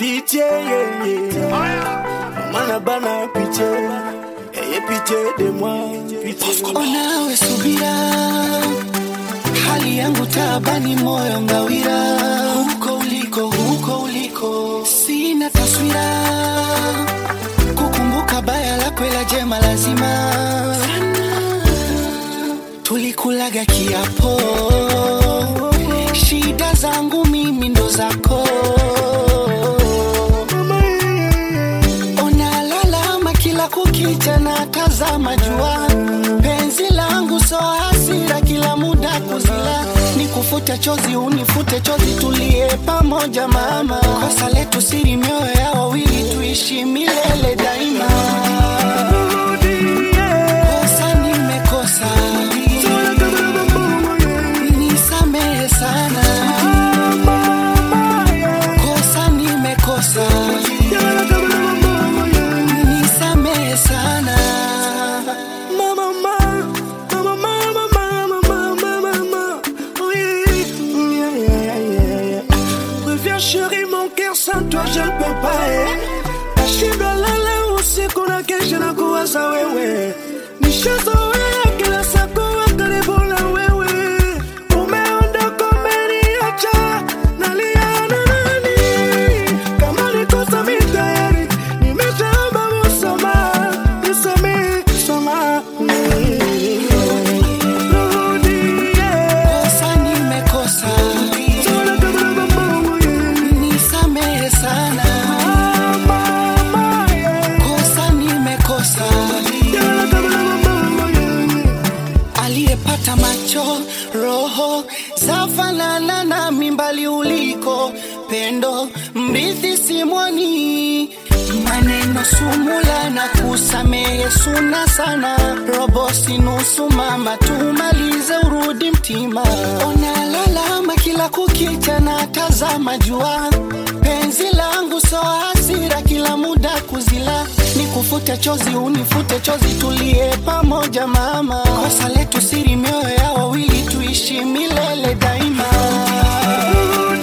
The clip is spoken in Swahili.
Pitié, yeah, yeah. Mana bana pitié. Ayez pitié de moi. Pitié. Onawe subira, hali yangu tabani, moyo ngawira, huko uliko, huko uliko, sina taswira, kukumbuka baya lako, ila jema lazima. Tulikulaga kiapo, shida zangu mimi ndo zako. Unalalama kila kukicha na tazama jua, penzi langu so hasira, kila muda kuzila, nikufute chozi unifute chozi, tulie pamoja mama, kosa letu siri, mioyo ya wawili tuishi milele daima. Kosa nimekosa, nisamehe sana, kosa nimekosa nisamehe sana Mama, mama, mama, mama, mama, mama, mama. Oui, yeah, yeah, yeah, yeah. Reviens chérie, mon cœur sans toi je ne peux pas. Eh. Nashinda lala usiku na kesha na kuwaza wewe. Nishazoea kila saa kuwa karibu na wewe. Umeondoka umeniacha, nalia na nani? Kama ni kosa mi tayari, nimeshaomba msamaha, nisamehe, Rudie. kosa nimekosa nisamehe sana kosa nimekosa aliyepata macho roho zafanana na mimbali uliko pendo mrithi simwani maneno sumula na kusamehe suna sana robosi nusu mama tumalize urudi mtima onalalama kila kukicha na tazama jua penzi langu so hasira kila muda kuzila nikufute chozi unifute chozi tulie pamoja mama kosa letu siri mioyo ya wawili tuishi milele daima